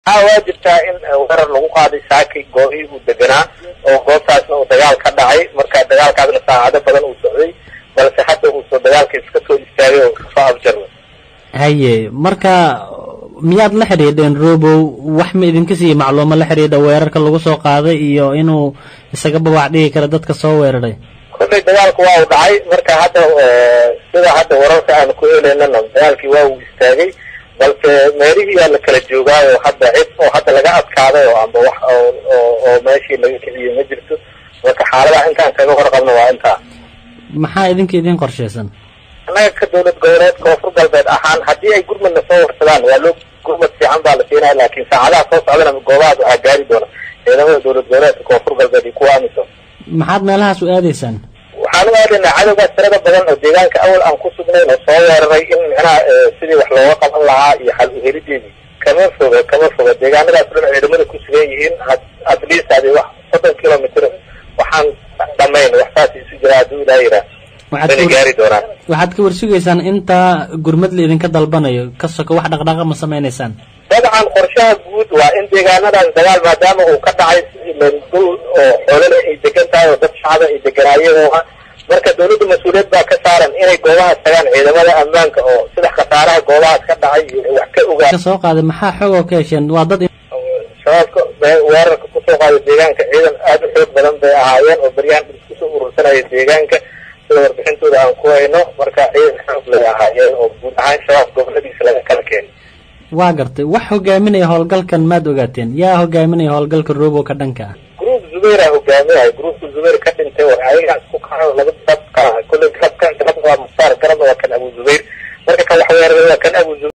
ha waa jirtaa in weerar lagu qaaday saaki goobihii uu deganaa oo goobtaasna uu dagaal ka dhacay marka dagaalkaasna saacado badan uu socday balse hadda uusoo dagaalka iska soo istaagay oo kasoo afjarmay haye marka miyaad la xidhiidheen robow wax ma idinka siiyey macluumo la xidhiidha weerarka lagu soo qaaday iyo inuu isaga babac dhigi karo dadka soo weeraray kollay dagaalku waa uu dhacay marka hadda sida hadda wararka aan ku heleynana dagaalkii waa uu istaagay balse meelihii yaa la kala joogaa oo hadda cid oo hadda laga adkaaday oo amba wax oo meeshii laga kiciyo ma jirto marka xaaladaha intaan kaga warqabno waa intaa maxaa idinka idin qorshaysan annaga ka dawlad goboleed koonfur galbeed ahaan haddii ay gurmadna soo warsadaan waa loo gurmad fiican baa la siinaya laakiin saacadaha soo socdana goobahaas waxaa gaari doona ciidamada dawlad goboleedka koonfur galbeed iyo kuwa amisom maxaad meelahaas u aadaysaan waxaan u aadaynaa cadowgaas tirada badan oo deegaanka awal aan ku sugnayn oo soo weeraray in micnaha sidii wax looga qaban lahaa iyo xal uhelideedii kama foga kama foga deegaanadaas dhan ciidamada ku sugan yihiin at least adi wax soddon kilomitr waxaan dhamayn wax saas isu jira hadduu ilaa yiraa inay gaari doonaan waxaad ka warsugaysaan intaa gurmad la idinka dalbanayo ka soko wax dhaqdhaaqa ma samaynaysaan dabcan qorshaha guud waa in deegaanadaas dagaal maadaama uu ka dhacay dhul oo xoolale ay degan tahay oo dad shacaba ay deganaayeen marka dawladda mas-uuliyad baa ka saaran inay goobahaas tagaan ciidamada ammaanka oo sida khasaaraha goobahaas ka dhacay iyo wax ka ogaa soo qaaday maxaa xog oo ka hesheen waa dad shabaabka weerarka kusoo qaaday deegaanka ciidan aada u xoog badan bay ahaayeen oo beryahan iskusoo urursanaya deegaanka sida warbixintooda aan ku hayno marka ciidan xoog lay ahaayeen oo guud ahaan shabaab goboladiisa laga kala keenay waa gartay wax hogaaminaya howlgalkan maad ogaateen yaa hogaaminaya howlgalka robow ka dhanka ah grup zubayra hogaaminaya grupka zubayr ka dhintay oo ayagaa isku kaco laba dab ka kolley garabka garab waa mukhtaar garab waa kan abu zubayr marka kan wax weeraray waa kan abu zubayr